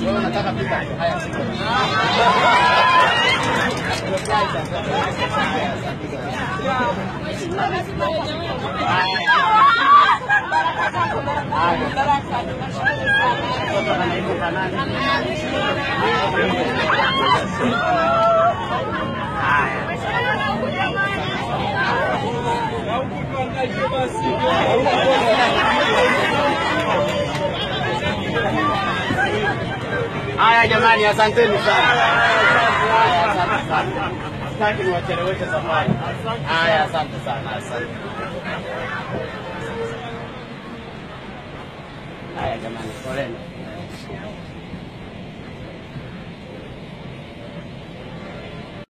Wewe unataka pita. Haya. Haya jamani, asanteni sana. Haya, asante sana. Sitaki niwacheleweshe safari. Haya, asante sana, asante. Haya jamani, poleni.